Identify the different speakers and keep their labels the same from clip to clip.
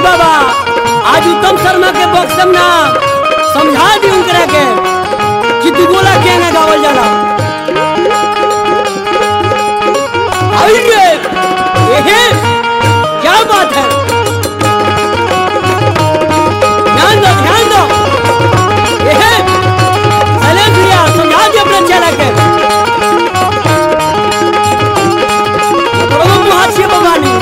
Speaker 1: बाबा आज उत्तम शर्मा के बक्सम ना समझा दी उनकरा के कि दुगोला के ना गावल जाला आइए एहे क्या बात है ध्यान दो ध्यान दो एहे चले भैया समझा दी अपने चेला के प्रभु हास्य भगवानी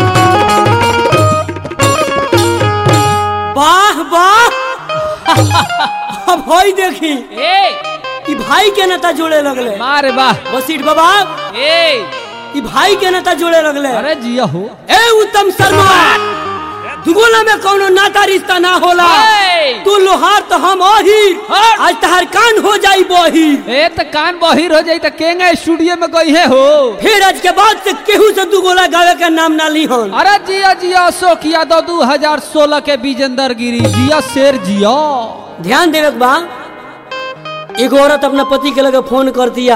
Speaker 1: वाह वाह अब होई देखी
Speaker 2: ए
Speaker 1: ई भाई के नेता जोड़े लगले
Speaker 2: मारे वाह
Speaker 1: बसीट बाबा
Speaker 2: ए
Speaker 1: ई भाई के नेता जोड़े लगले
Speaker 2: अरे जिया हो
Speaker 1: ए उत्तम शर्मा दुगोला में कौनो नाता रिश्ता ना होला
Speaker 2: ए!
Speaker 1: तू लोहार तो हम ओही
Speaker 2: हट!
Speaker 1: आज तहार कान हो जाई बही
Speaker 2: ए त कान बहिर हो जाई त केंगा स्टूडियो में गई है हो
Speaker 1: फिर आज के बाद से केहू से दुगोला गावे का नाम ना ली हन
Speaker 2: अरे जिया जिया अशोक यादव दू हजार सोलह के विजेंदर गिरी जिया शेर जिया
Speaker 1: ध्यान देवे के बा एगो औरत अपना पति के लगे फोन कर दिया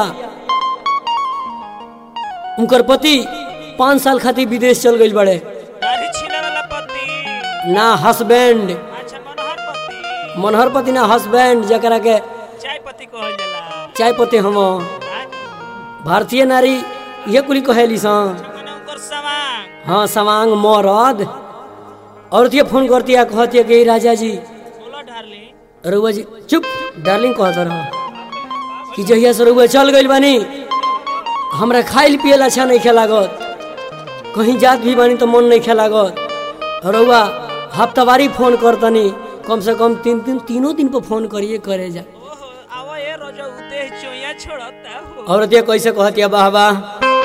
Speaker 1: उनकर पति पाँच साल खातिर विदेश चल गई बड़े
Speaker 3: दाढ़ी छीले वाला पति
Speaker 1: ना हस्बैंड
Speaker 3: अच्छा मनोहर पति
Speaker 1: मनहर पति ना हस्बैंड जकरा के
Speaker 3: चाय पति कहल जाला
Speaker 1: चाय पते हम
Speaker 3: आय,
Speaker 1: भारतीय नारी ये कुली कहेली सा
Speaker 3: मने उनकर सवांग
Speaker 1: हाँ सवांग मरद औरत ये फोन करती है कहती है कि राजा जी
Speaker 3: बोलो डार्लिंग
Speaker 1: रउआ जी चुप डार्लिंग कहत रह कि जहिया से रउआ चल गइल बानी हमरा खाइल पियल अच्छा नहीं लागत कहीं जात भी बानी तो मन नहीं लागत रउआ हफ्तावारी फोन करतनी कम से कम तीन तीन तीनों दिन पर फोन करिए करे जा
Speaker 3: ओहो आवा ये रोजा उते चोया छोड़ता हो
Speaker 1: औरत ये कैसे कहती है वाह वाह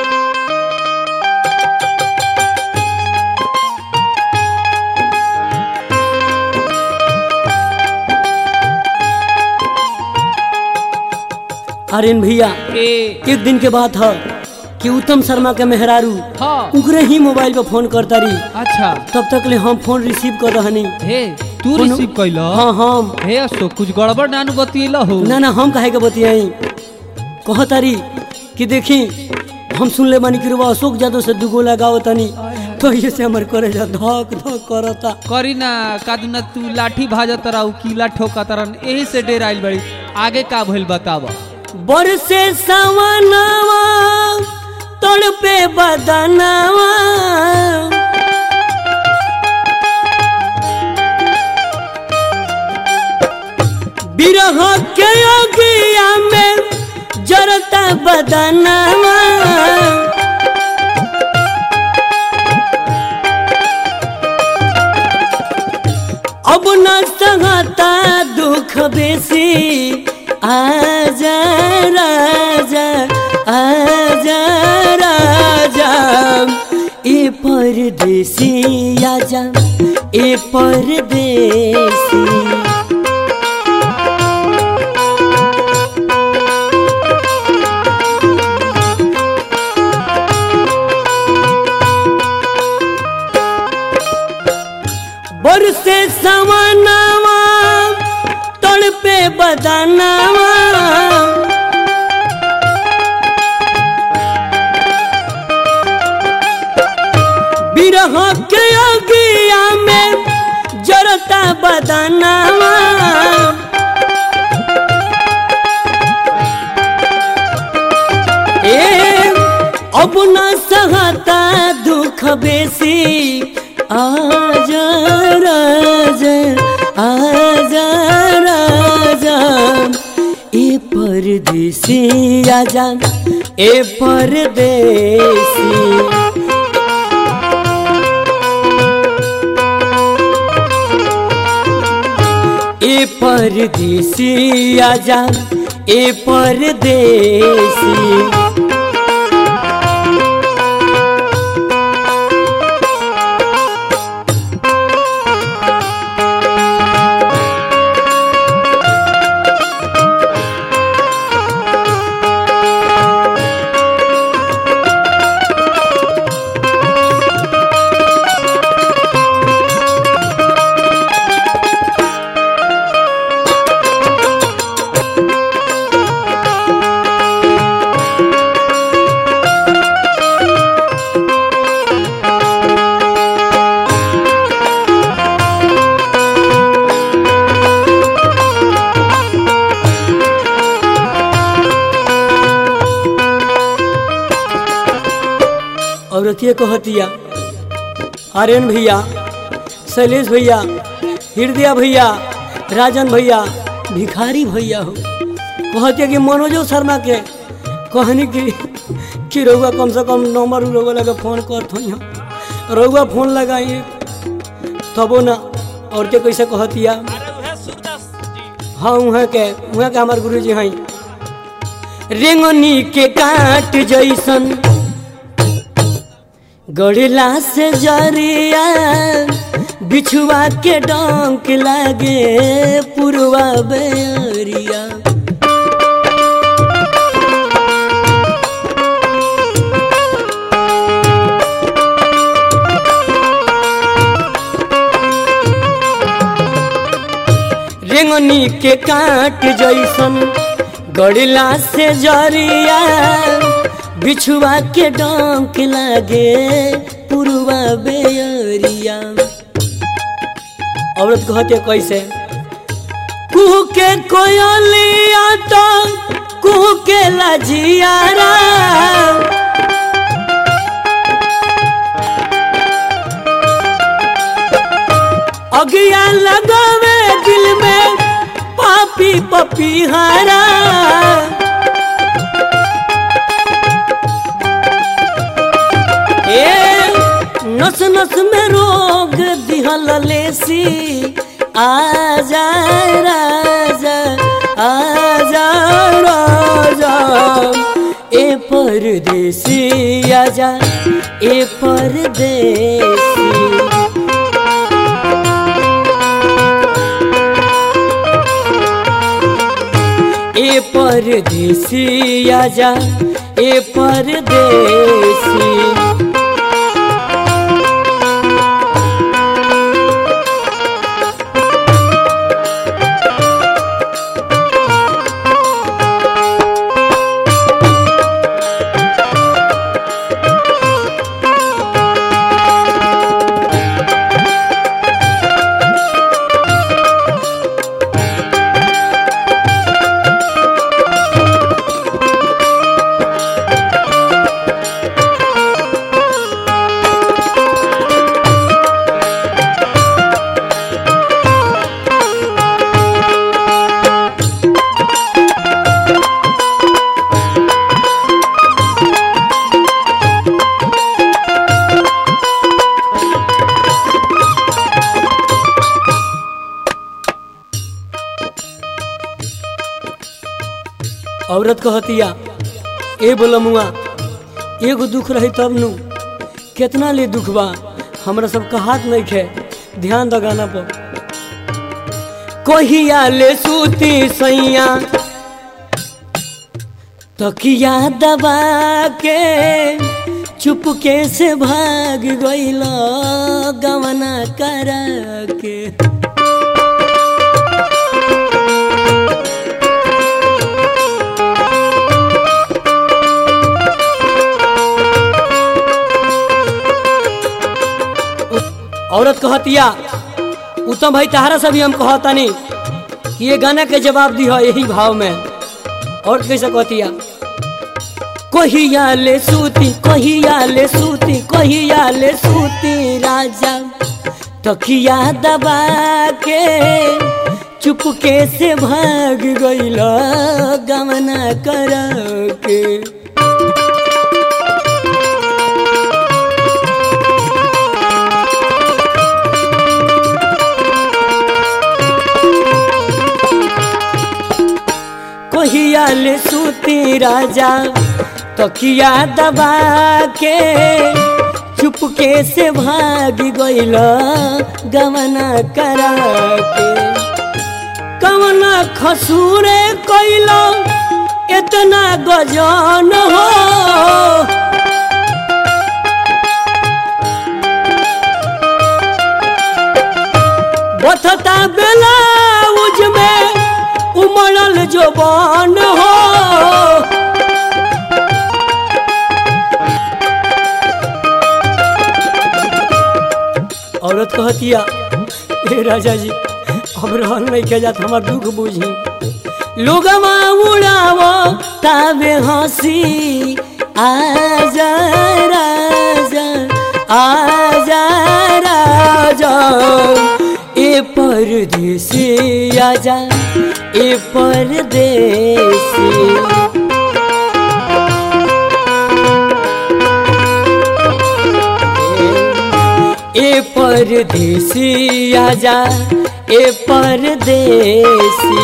Speaker 1: अरिन भैया
Speaker 2: ए
Speaker 1: एक दिन के बात है कि उत्तम शर्मा के मेहरारू
Speaker 2: हाँ
Speaker 1: उनकरे ही मोबाइल पर फोन करता रही
Speaker 2: अच्छा
Speaker 1: तब तक ले हम फोन रिसीव कर रहनी
Speaker 2: हे तू
Speaker 1: कोनो-
Speaker 2: रिसीव कैला
Speaker 1: हाँ हम
Speaker 2: हे अशोक कुछ गड़बड़ नानू बतिएला हो
Speaker 1: ना ना हम काहे के बतियाई कहतारी कि देखी हम सुन ले बानी कि रुआ अशोक यादव से दुगो लगाओ तनी तो ये से हमर करे जा धक धक करता
Speaker 2: करी ना कादुना तू लाठी भाजत रहा कीला ठोकत रहा यही से डेर आइल बड़ी आगे का भइल बतावा
Speaker 1: बरसे सवनावा तड़पे बदनावा बिरह के अगिया में जरता बदनावा अब न सहता दुख बेसी आजा राजा आजा राजा ए परदेसी आजा ए परदेसी बरसे सवनावा तड़पे बदनावा बिरह के अगिया में जरता बदनावा ए अब न सहता दुख बेसी आजा राजा आजा राजा ए परदेसी आजा ए परदेसी ए परदेसी आजा ए परदेसी औरतिया कहतिया आर्यन भैया शैलेश भैया हृदय भैया राजन भैया भिखारी भैया हो कहतिया कि मनोजो शर्मा के कहनी कि कि रउआ कम से कम नंबर रउआ लगे फोन करत हो रउआ फोन लगाइए तबो ना औरते कैसे कहतिया
Speaker 3: अरे उहे सूरदास जी
Speaker 1: हाँ वहाँ के वहाँ के हमार गुरु जी हैं रेंगनी के काट जैसन गड़ला से जरिया बिछुआ के डंक लागे पुरवा बेरिया रेंगनी के काट जैसन गड़ला से जरिया बिछुआ के डंक लागे पुरवा बेरिया औरत कहते कैसे कुह के कोयलिया तो कुह के लजियारा अगिया लगावे दिल में पापी पपीहारा ए नस नस में रोग दिहल लेसी आजा राजा आजा राजा ए परदेसी आजा ए परदेसी ए परदेसी आजा ए परदेसी औरत कहतिया ए बोलमुआ एगो दुख रही तब नु कितना ले दुख बा हमरा सब हाथ नहीं खे ध्यान द गाना पर कहिया ले सूती सैया तकिया दबा के चुपके से भाग गइल गवना करा के औरत कहतिया उत्तम भाई तहारा से भी हम कहतानी कि ये गाना के जवाब दी यही भाव में और कैसे कहतिया कहिया ले सूती कहिया ले सूती कहिया ले सूती राजा तकिया दबा के चुपके से भाग गइल गमना कर के कहिया ले सूती राजा तकिया दबा के चुपके से भाग गइल गमना करा के कमना खसूरे कइल इतना गजन हो बथता बेलाउज में उमड़ल जोबान हो औरत कहतिया हे राजा जी अब रहन नहीं के जात हमार दुख बुझी लोगवा उड़ावो ताबे हंसी आजा राजा आजा राजा ए परदेसी आजा ए परदेसी ए परदेसी आजा ए परदेसी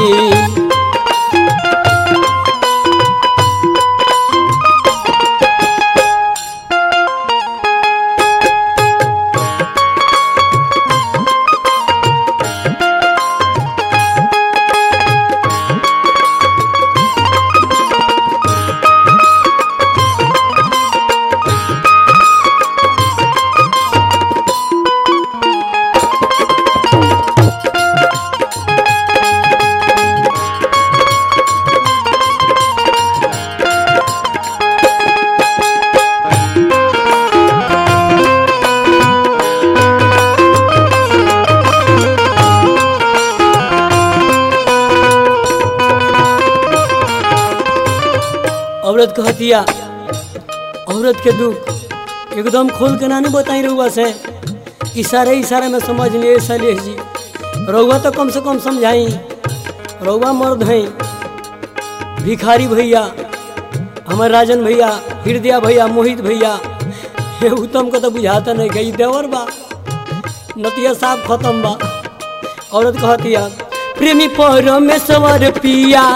Speaker 1: औरत कहतिया औरत के दुख एकदम खोल के ना नहीं बताई रहुआ से इशारे इशारे में समझ लिए शैलेश जी रहुआ तो कम से कम समझाई रहुआ मर्द हैं भिखारी भैया हमारे राजन भैया हृदय भैया मोहित भैया हे उत्तम को तो बुझाता नहीं गई देवर बा नतिया साहब खत्म बा औरत कहतिया प्रेमी परमेश्वर पिया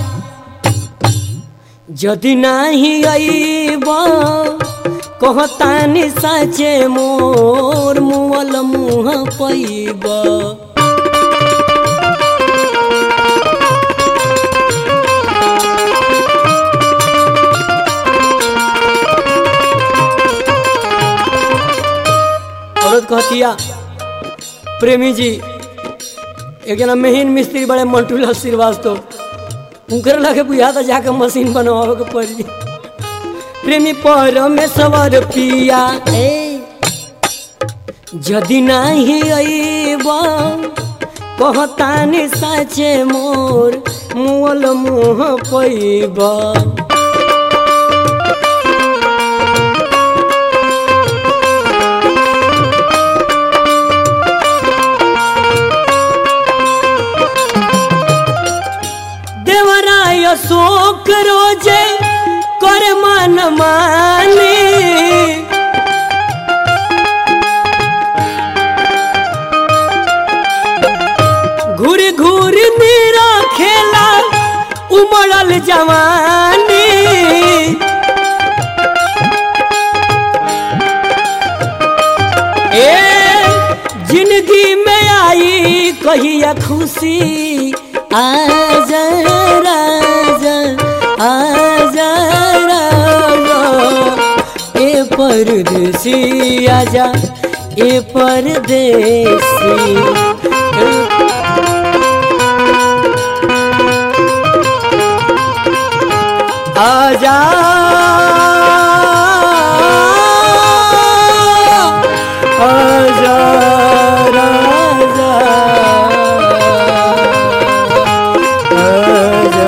Speaker 1: যদি নাহি আইব কহতানি সাচে মোর মুল মুহ পাইব औरत कहतिया प्रेमी जी एक जना मेहन मिस्त्री बड़े मंटूलाल श्रीवास्तव उनकर लगे बुझा तो जाके मशीन बनवावे के पड़ी प्रेमी परमेश्वर पिया ए जदि नाही अइब कहतानी साचे मोर मुअल मुह पैब देवराय शोक रोजे कर मन मानी घूर घूर मेरा खेला उमड़ल जवानी ए जिंदगी में आई कहिया खुशी आजा राजा आजा राजा ए परदेसी आजा ए परदेसी आजा आजा राजा आजा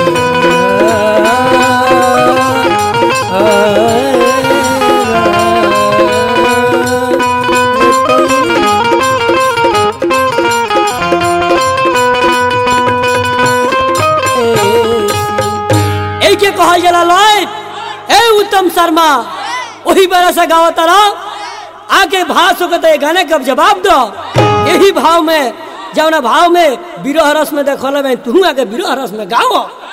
Speaker 1: ए के कहल जाला लय ए उत्तम शर्मा वही बड़ा सा गाँव तरह आके भाव सुकते गाने का जवाब दो यही भाव में जौना भाव में विरह रस में देखल में तू आके विरह रस में गाओ